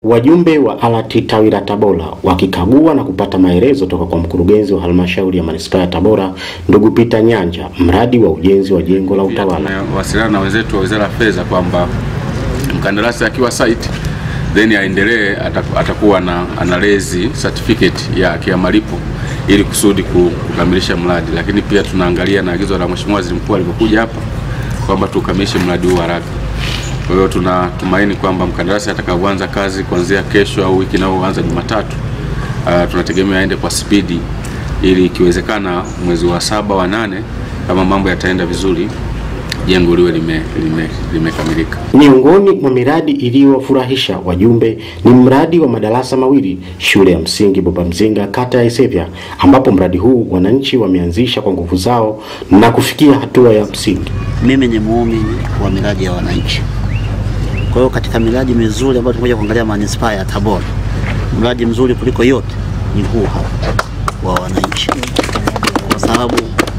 Wajumbe wa ALAT tawi la Tabora wakikagua na kupata maelezo toka kwa mkurugenzi wa halmashauri ya manispaa ya Tabora ndugu Peter Nyanja mradi wa ujenzi wa jengo la utawala. Tumewasiliana na wenzetu wa Wizara ya Fedha kwamba mkandarasi akiwa site then aendelee atakuwa na analezi certificate yake ya malipo ili kusudi kukamilisha mradi, lakini pia tunaangalia na agizo la Mheshimiwa Waziri Mkuu alipokuja hapa kwamba tukamilishe mradi huu haraka. Kwa hiyo tunatumaini kwamba mkandarasi atakapoanza kazi kuanzia kesho au wiki inayoanza Jumatatu, uh, tunategemea aende kwa spidi ili ikiwezekana mwezi wa saba wa nane, kama mambo yataenda vizuri, jengo liwe limekamilika. Lime miongoni mwa miradi iliyowafurahisha wajumbe ni mradi wa madarasa mawili shule ya msingi Boba Mzinga kata ya Isevya, ambapo mradi huu wananchi wameanzisha kwa nguvu zao na kufikia hatua ya msingi. Mimi ni muumini wa miradi ya wananchi. Kwa hiyo katika miradi mizuri ambayo tumekuja kuangalia manispaa ya Tabora, mradi mzuri kuliko yote ni huu hapa wa wananchi, kwa sababu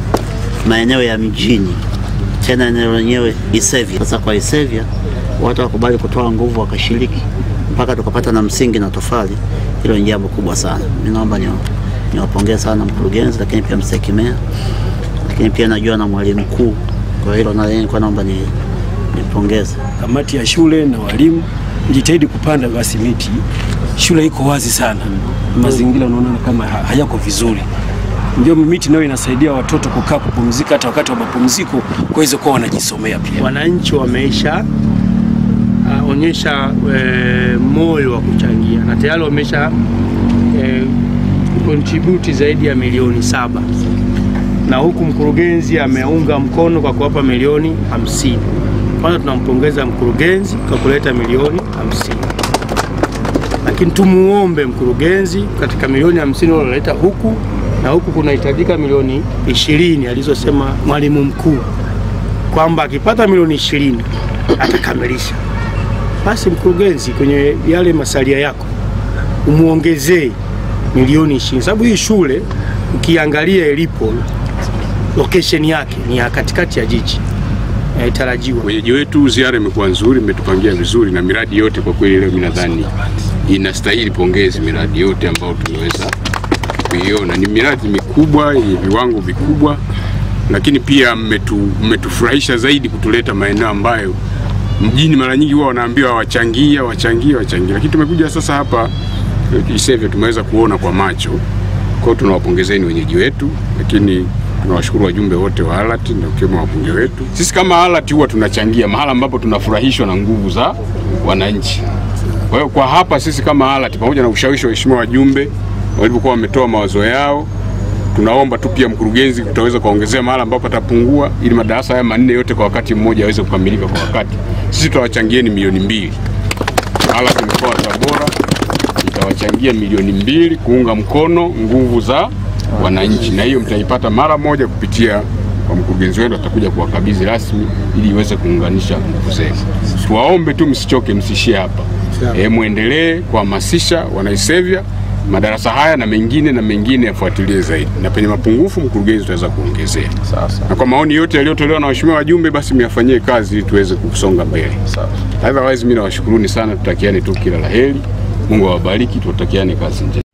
maeneo ya mjini, tena eneo lenyewe Isevya. Sasa kwa Isevya watu wakubali kutoa nguvu, wakashiriki mpaka tukapata na msingi na tofali. Hilo ni jambo kubwa sana. Mimi naomba niwapongeze sana mkurugenzi, lakini pia mstahiki meya, lakini pia najua na mwalimu mkuu. Kwa hilo na nilikuwa naomba ni nipongeze kamati ya shule na walimu, jitahidi kupanda basi miti. Shule iko wazi sana, mazingira unaona kama hayako vizuri, ndio miti nayo inasaidia watoto kukaa kupumzika, hata wakati wa mapumziko kuweze kuwa wanajisomea pia. Wananchi wameisha uh, onyesha e, moyo wa kuchangia na tayari wamesha e, contribute zaidi ya milioni saba na huku mkurugenzi ameunga mkono kwa kuwapa milioni hamsini. Kwanza tunampongeza mkurugenzi kwa kuleta milioni hamsini, lakini tumuombe mkurugenzi katika milioni hamsini alileta huku na huku kunahitajika milioni ishirini alizosema mwalimu mkuu kwamba akipata milioni ishirini atakamilisha. Basi mkurugenzi, kwenye yale masalia yako umuongezee milioni ishirini, sababu hii shule ukiangalia ilipo location yake ni ya katikati ya jiji tarajiwa. Wenyeji wetu ziara imekuwa nzuri, imetupangia vizuri na miradi yote kwa kweli, leo mimi nadhani inastahili pongezi miradi yote ambayo tumeweza kuiona. Ni miradi mikubwa yenye viwango vikubwa, lakini pia mmetufurahisha zaidi kutuleta maeneo ambayo mjini mara nyingi huwa wanaambiwa wachangia wachangia wachangia, lakini tumekuja sasa hapa Isevya tumeweza kuona kwa macho. Kwa hiyo tunawapongezeni wenyeji wetu, lakini tunawashukuru wajumbe wote wa ALAT na ukiwemo wabunge wetu. Sisi kama ALAT huwa tunachangia mahala ambapo tunafurahishwa na nguvu za wananchi. Kwa hiyo kwa hapa sisi kama ALAT pamoja na ushawishi wa waheshimiwa wajumbe walipokuwa wametoa mawazo yao, tunaomba tu pia mkurugenzi tutaweza kuongezea mahala ambapo atapungua, ili madarasa haya manne yote kwa wakati mmoja yaweze kukamilika kwa wakati. Sisi tutawachangieni milioni mbili. ALAT mkoa wa Tabora itawachangia milioni mbili kuunga mkono nguvu za wananchi na hiyo mtaipata mara moja kupitia kwa mkurugenzi wenu, atakuja kuwakabidhi rasmi ili iweze kuunganisha nguvu zenu. Tuwaombe tu msichoke, msishie hapa e, muendelee kuhamasisha wanaisevya madarasa haya na mengine na mengine yafuatilie zaidi, na penye mapungufu mkurugenzi utaweza kuongezea. Na kwa maoni yote yaliyotolewa na waheshimiwa wajumbe, basi myafanyie kazi ili tuweze kusonga mbele. Otherwise mimi nawashukuruni sana, tutakiane tu kila laheri. Mungu awabariki, tutakiane kazi njema.